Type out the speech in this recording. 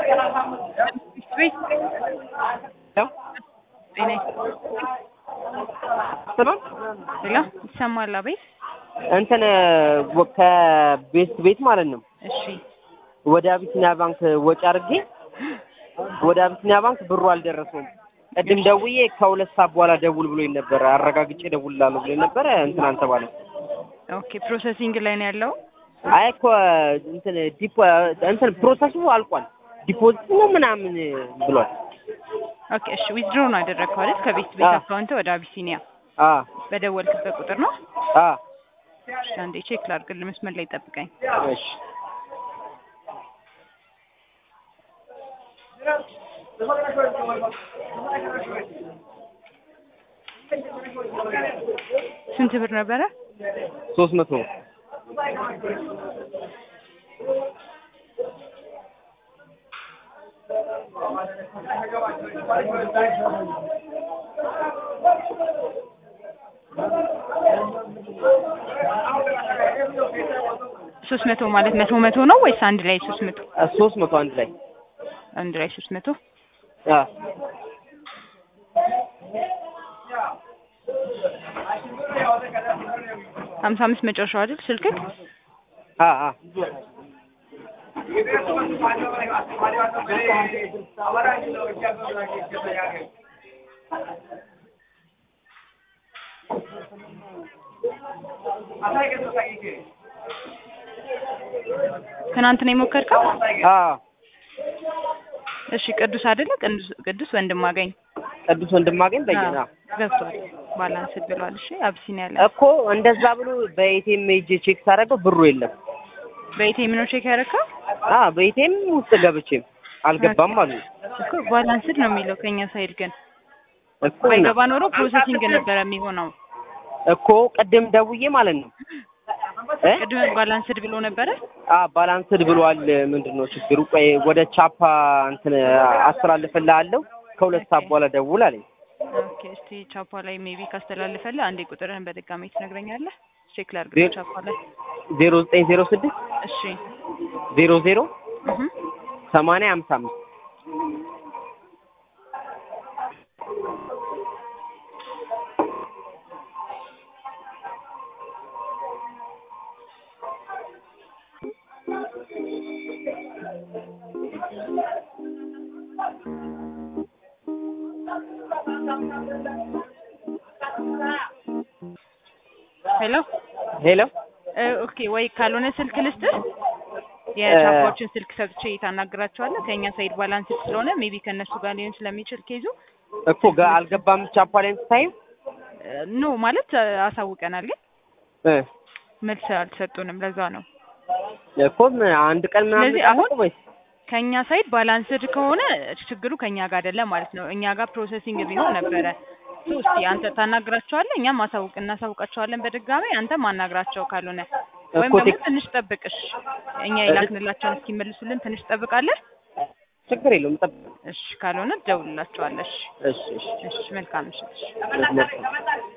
ቤት ጤና ስማም ሄሎ ይሰማል? አቤት። እንትን ወ- ከቤት ቤት ማለት ነው እሺ ወደ አቢሲኒያ ባንክ ወጪ አድርጌ ወደ አቢሲኒያ ባንክ ብሩ አልደረሰውም። ቅድም ደውዬ ከሁለት ሰዓት በኋላ ደውል ብሎኝ ነበረ። አረጋግጬ ደውልላለሁ ብሎኝ ነበረ። እንትን አልተባለም። ኦኬ ፕሮሰሲንግ ላይ ነው ያለው። አይ እኮ እንትን ዲፖ እንትን ፕሮሰሱ አልቋል። ዲፖዚት ነው ምናምን ብሏል። ኦኬ እሺ ዊዝድሮ ነው ያደረግከው አይደል? ከቤት ቤት አዎ። አካውንት ወደ አቢሲኒያ አ በደወልክበት ቁጥር ነው። አ እሺ አንዴ ቼክ ላድርግልህ፣ መስመር ላይ ጠብቀኝ። እሺ ስንት ብር ነበረ? ሶስት መቶ ሶስት መቶ ማለት መቶ መቶ ነው ወይስ አንድ ላይ ሶስት መቶ? ሶስት መቶ አንድ ላይ አንድ ላይ ሶስት መቶ አ ሀምሳ አምስት መጨረሻው አይደል ስልክህ? አ አ ትናንት ነው የሞከርከው? አ እሺ ቅዱስ አይደለ? ቅዱስ ቅዱስ ወንድማገኝ ቅዱስ ወንድማገኝ በየና አዎ፣ ገብቷል። ባላንስ ብሏል። እሺ አብሲኒያ ላይ እኮ እንደዛ ብሎ በኤቲኤም ሄጄ ቼክ ሳደርገው ብሩ የለም። በኢቴም ነው ቼክ ያደረከው? አ በኤቲኤም ውስጥ ገብቼም አልገባም አሉ እኮ ባላንስድ ነው የሚለው ከኛ ሳይድ ግን እኮ ባይገባ ኖሮ ፕሮሰሲንግ ነበረ የሚሆነው። እኮ ቅድም ደውዬ ማለት ነው እ ቅድም ባላንስድ ብሎ ነበረ። አ ባላንስድ ብሏል። ምንድን ነው ችግሩ? ቆይ ወደ ቻፓ እንትን አስተላልፍልሃለሁ ከሁለት ሰዓት በኋላ ደውል አለኝ። ኦኬ እስቲ ቻፓ ላይ ሜቢ ካስተላልፈልህ አንዴ ቁጥርህን በድጋሚ ትነግረኛለህ? ቼክ ላድርግ ዜሮ- ቻፓ ላይ። ዜሮ ዘጠኝ ዜሮ ስድስት እሺ ዜሮ ዜሮ እህ ሰማንያ ሀምሳ አምስት ሄሎ ሄሎ እ ኦኬ ወይ ካልሆነ ስልክ ልስጥህ። የቻፓዎችን ስልክ ሰጥቼ ታናግራቸዋለህ። ከኛ ሳይድ ባላንስ ስለሆነ ሜቢ ከእነሱ ጋር ሊሆን ስለሚችል ኬዙ እኮ ጋ አልገባም ቻፓ ላይ ስታይም ኖ ማለት እ አሳውቀናል፣ ግን እ መልስ አልሰጡንም። ለዛ ነው እኮ ምን አንድ ቀን ምናምን ስለዚህ አሁን ጠብቁ ወይስ ከኛ ሳይድ ባላንስድ ከሆነ ችግሩ ከኛ ጋር አይደለም ማለት ነው። እኛ ጋር ፕሮሰሲንግ ቢሆን ነበረ። ሶ እስቲ አንተ ታናግራቸዋለህ፣ እኛም ማሳውቅ እናሳውቃቸዋለን በድጋሚ አንተም አናግራቸው ካልሆነ ወይም እኮ ደግሞ ቴክ- ትንሽ ጠብቅሽ እኛ የላክንላቸውን እስኪመልሱልን ትንሽ ጠብቃለህ። ችግር የለውም ጠብቅ። እሺ ካልሆነ ትደውልላቸዋለሽ። እሺ እሺ እሺ መልካም ምሽት። እሺ መልካም